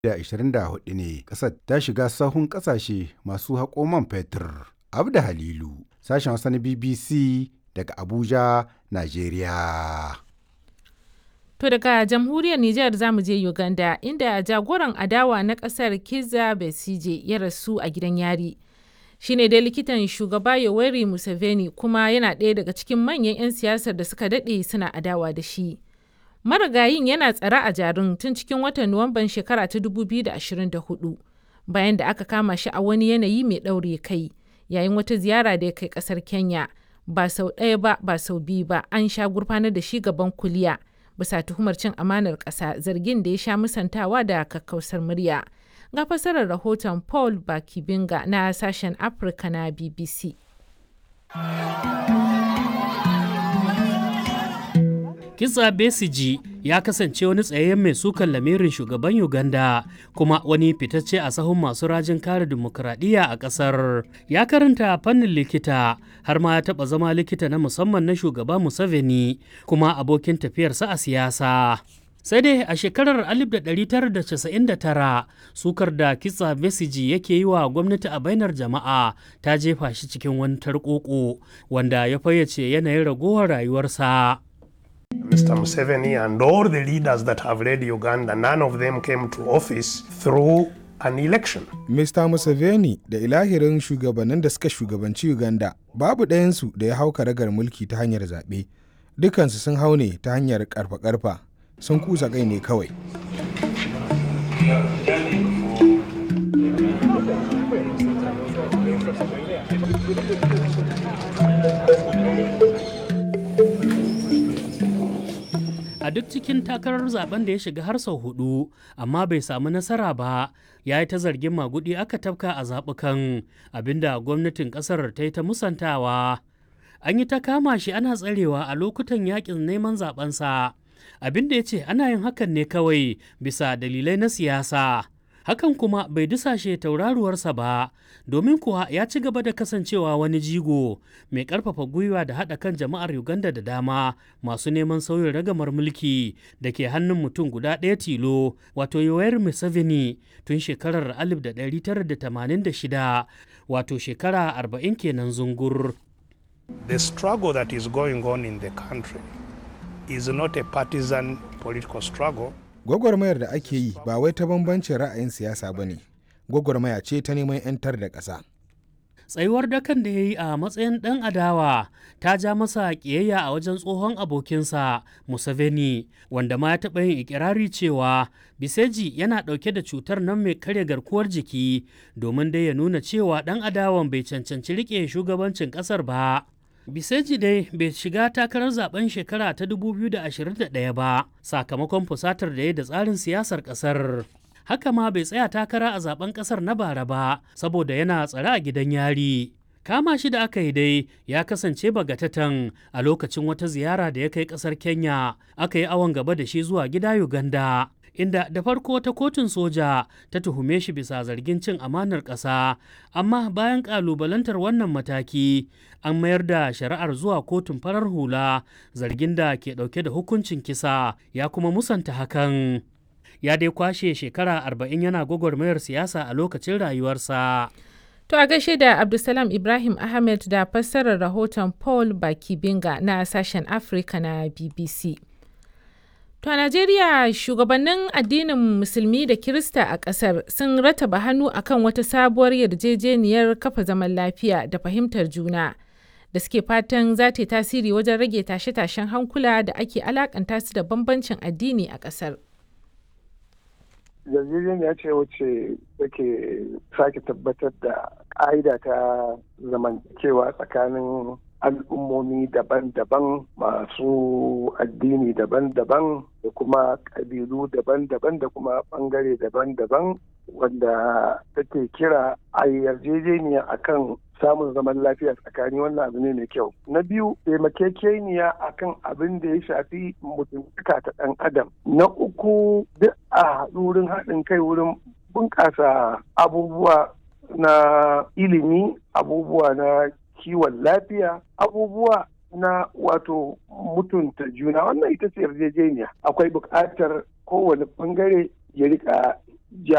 2024 ne ƙasar ta shiga sahun ƙasashe masu haƙo man fetur. Abda Halilu, sashen Hausa na BBC daga Abuja, Najeriya. To daga jamhuriyar Nijar za mu je Uganda inda jagoran adawa na ƙasar Kizza Besigye ya rasu a gidan yari. Shi ne dai likitan shugaba Yoweri Museveni kuma yana ɗaya daga cikin manyan 'yan siyasar da suka daɗe suna adawa da shi. Marigayin yana tsare a jarin tun cikin watan Nuwamban shekara ta 2024 bayan da aka kama shi a wani yanayi mai ɗaure kai yayin wata ziyara da ya kai ƙasar Kenya. Ba sau ɗaya ba ba sau biyu ba an sha gurfanar da shi gaban kuliya. bisa tuhumar cin amanar ƙasa zargin da ya sha musantawa da kakkausar murya. Ga fasarar rahoton Paul Bakibinga na sashen Afirka na BBC. Kisa Besiji ya kasance wani tsayayyen mai sukan lamirin shugaban Uganda kuma wani fitacce a sahun masu rajin kare dimokuraɗiyya a ƙasar. Ya karanta fannin likita har ma ya taɓa zama likita na musamman na shugaba Museveni kuma abokin tafiyarsa a siyasa. sai dai a shekarar 1999 sukar da kitsa besiji yake yi wa gwamnati a bainar jama'a ta jefa shi cikin wani tarkoko wanda ya fayyace yanayin ragowar rayuwarsa. Mr. Museveni and all the leaders that have led Uganda, none of them came to office through an election. Mr. Museveni da ilahirin shugabannin da suka shugabanci Uganda babu ɗayansu da ya hau karagar mulki ta hanyar zaɓe. Dukansu sun hau ne ta hanyar ƙarfa-ƙarfa. sun kusa kai ne kawai. a duk cikin takarar zaben da ya shiga har sau hudu amma bai samu nasara ba ya yi ta zargin magudi aka tafka a zaɓukan abinda gwamnatin ƙasar ta yi ta musantawa an yi ta kama shi ana tsarewa a lokutan yakin neman zabensa abin da ya ce ana yin hakan ne kawai bisa dalilai na siyasa hakan kuma bai dusashe tauraruwarsa ba domin kuwa ya ci gaba da kasancewa wani jigo mai karfafa gwiwa da haɗa kan jama'ar uganda da dama masu neman sauyin ragamar mulki da ke hannun mutum guda ɗaya tilo wato yoweri museveni tun shekarar 1986 wato shekara 40 kenan zungur The struggle that is going on in the country is not a partisan political struggle. Gwagwarmayar da ake yi ba wai ta bambancin ra'ayin siyasa ba ne, gwagwarmaya ce ta neman 'yantar da ƙasa. Tsayuwar dakan da ya yi a matsayin ɗan adawa ta ja masa ƙiyayya a wajen tsohon abokinsa Museveni, wanda ma ya taɓa yin ikirari cewa Biseji yana ɗauke da cutar nan mai karya garkuwar jiki domin dai ya nuna cewa ɗan adawan bai cancanci riƙe shugabancin ƙasar ba. Biseji dai bai shiga takarar zaben shekara ta 2021 ba sakamakon fusatar da ya da tsarin siyasar kasar. Haka ma bai tsaya takara a zaben kasar na bara ba saboda yana tsare a gidan yari. Kama shi da aka yi dai ya kasance bagatatan a lokacin wata ziyara da ya kai kasar Kenya aka yi awon gaba da shi zuwa gida Uganda. inda da farko ta kotun soja ta tuhume shi bisa zargin cin amanar ƙasa amma bayan ƙalubalantar wannan mataki an mayar da shari'ar zuwa kotun farar hula zargin da ke ɗauke da hukuncin kisa ya kuma musanta hakan ya dai kwashe shekara arba'in yana gwagwarmayar siyasa a lokacin rayuwarsa To a gaishe da Abdulsalam Ibrahim Ahmed da fassarar rahoton Paul Bakibinga na sashen Afirka na BBC. To a Najeriya shugabannin addinin Musulmi da Kirista a ƙasar sun rataba hannu akan wata sabuwar yarjejeniyar kafa zaman lafiya da fahimtar juna da suke fatan za ta yi tasiri wajen rage tashe-tashen hankula da ake alakanta su da bambancin addini a ƙasar. yarjejeniya ce wacce take sake tabbatar da ƙa'ida ta zamantakewa tsakanin al'ummomi daban-daban masu addini daban-daban da kuma ƙabilu daban-daban da kuma ɓangare daban-daban wanda take kira a yarjejeniya akan samun zaman lafiya tsakani wannan abu ne mai kyau na biyu taimakekeniya akan abin da ya shafi mutuntaka ta ɗan adam na uku duk a wurin haɗin kai wurin bunƙasa abubuwa na ilimi abubuwa na kiwon lafiya abubuwa na wato mutunta juna wannan ita ce yarjejeniya akwai buƙatar kowane ɓangare ya rika ja